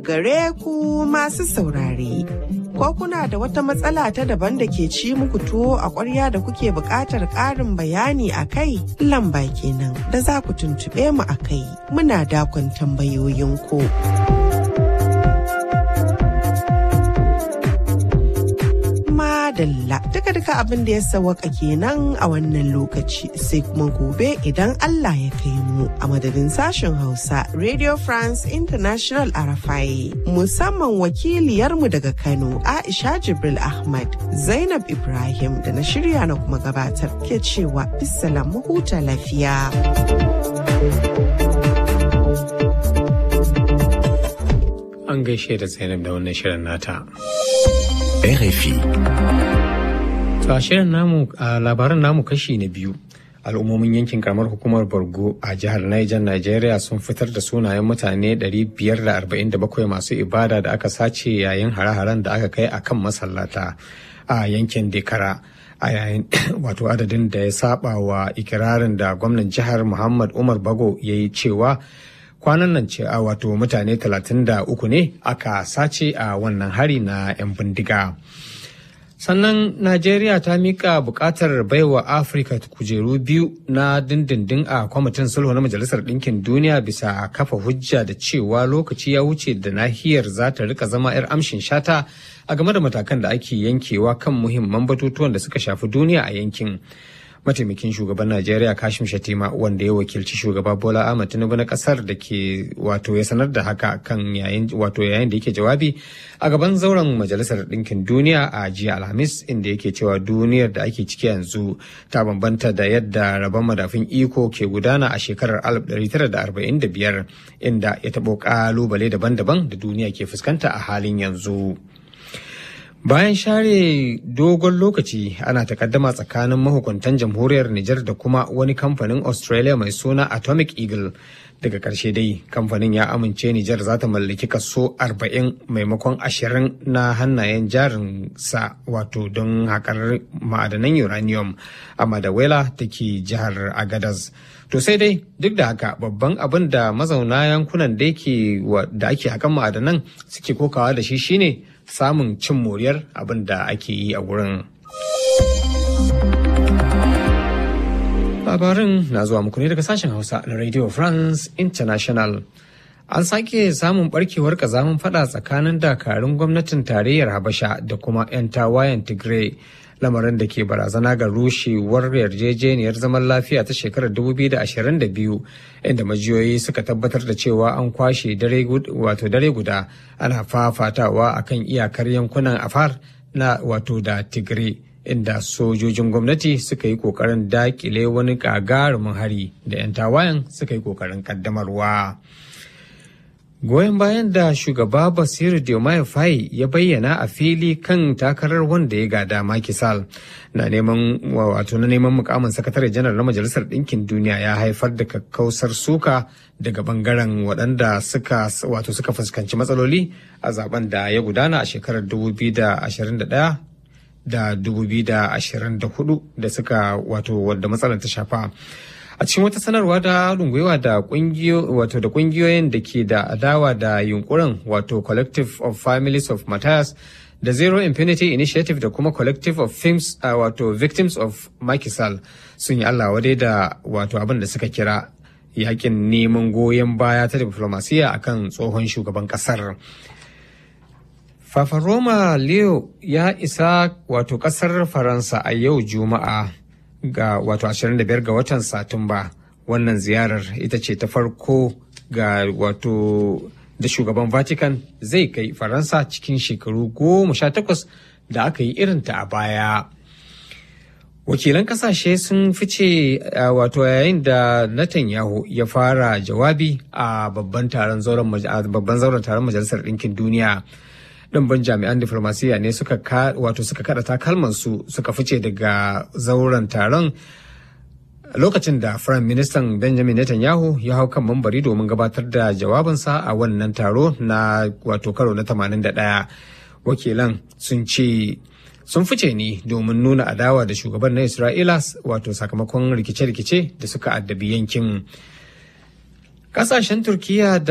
gare ku masu saurare. Ko kuna da wata matsala ta daban da ke ci muku tuwo a ƙwarya da kuke buƙatar ƙarin bayani a kai? Lamba kenan da za ku tuntuɓe mu a kai. Muna dakon tambayoyinku. Madalla duka duka abin da ya sawaka kenan a wannan lokaci sai kuma gobe idan Allah ya kai mu a madadin sashen Hausa Radio France International Arafai musamman wakiliyarmu daga Kano Aisha Jibril Ahmad Zainab Ibrahim da na shirya na kuma gabatar ke cewa bisalam huta lafiya. An gaishe da Zainab da wannan shirin nata. RFI. To a shirin namu a labaran namu kashi na biyu. Al'ummomin yankin karamar hukumar Borgo a jihar Niger Nigeria sun fitar da sunayen mutane 547 masu ibada da aka sace yayin hare-haren da aka kai a kan masallata a yankin Dekara. a yayin wato adadin da ya saba wa ikirarin da gwamnan jihar Muhammad Umar Bago ya yi cewa kwanan nan ce a wato mutane 33 ne aka sace a wannan hari na 'yan bindiga. sannan najeriya ta mika bukatar baiwa afirka kujeru biyu na dindindin a kwamitin sulhu na majalisar ɗinkin duniya bisa kafa hujja da cewa lokaci ya wuce da nahiyar za ta rika zama 'yar amshin shata a game da matakan da ake yankewa kan muhimman batutuwan da suka shafi duniya a yankin mataimakin shugaban najeriya kashim shatima wanda ya wakilci shugaba bola ahmad tinubu na kasar da ke wato ya sanar da haka kan yayin wato yayin da yake jawabi a gaban zauren majalisar ɗinkin duniya a jiya alhamis inda yake cewa duniyar da ake ciki yanzu ta bambanta da yadda rabon madafin iko ke gudana a shekarar 1945 inda ya taɓo ƙalubale daban-daban da duniya ke fuskanta a halin yanzu. Bayan share dogon lokaci ana takaddama tsakanin mahukuntan jamhuriyar Nijar da kuma wani kamfanin Australia mai suna Atomic Eagle. Daga ƙarshe dai kamfanin ya amince Nijar za ta mallaki kaso 40 maimakon 20 na hannayen jarin sa wato don haƙar ma'adanan uranium a Madawela da ke jihar Agadez. To sai dai duk da haka babban abin da mazauna yankunan da ake hakan ma'adanan suke kokawa da shi shine samun cin moriyar abin da ake yi a wurin. Labarin na zuwa muku ne daga sashen Hausa na Radio France International. An sake samun barkewar kazamin fada tsakanin dakarun gwamnatin tarayyar Habasha da kuma 'yan tawayen Tigray. lamarin da ke barazana ga rushewar yarjejeniyar zaman lafiya ta shekarar 2022 inda majiyoyi suka tabbatar da cewa an kwashe wato dare guda ana fafatawa akan iyakar yankunan afar na wato da tigray inda sojojin gwamnati suka yi kokarin dakile wani gagarumin hari da 'yan tawayen suka yi kokarin kaddamarwa. goyon bayan da shugaba basiru diomaye faye ya bayyana a fili kan takarar wanda ya gada makisal na neman wato na neman mukamin sakatare janar na majalisar ɗinkin duniya ya haifar da kakkausar suka daga bangaren waɗanda suka wato suka fuskanci matsaloli a zaben da ya gudana a shekarar 2021 da 2024 da suka wato wadda matsalar ta shafa a cikin wata sanarwa da haɗin da wato da kungiyoyin da ke da adawa da yunkurin wato collective of families of matthias da zero infinity initiative da kuma collective of films uh, wato victims of makisal sun yi allah wadai da wato abin da suka kira yakin neman goyon baya ta diplomasiya akan tsohon shugaban kasar Fafaroma Leo ya isa wato kasar Faransa a yau Juma'a ga wato 25 ga watan Satumba. Wannan ziyarar ita ce ta farko ga wato da shugaban Vatican zai kai Faransa cikin shekaru goma sha takwas da aka yi irinta a baya. Wakilan kasashe sun fice wato yayin da Netanyahu ya fara jawabi a babban taron zauren taron Majalisar Ɗinkin Duniya. ɗimbin jami'an diflomasiyya ne suka wato suka kada takalman su suka fice daga zauren taron lokacin da firayim ministan benjamin netanyahu ya hau kan mambari domin gabatar da jawabinsa a wannan taro na wato karo na 81 wakilan sun ce sun fice ne domin nuna adawa da shugaban na isra'ila wato sakamakon rikice-rikice da suka addabi yankin kasashen turkiya da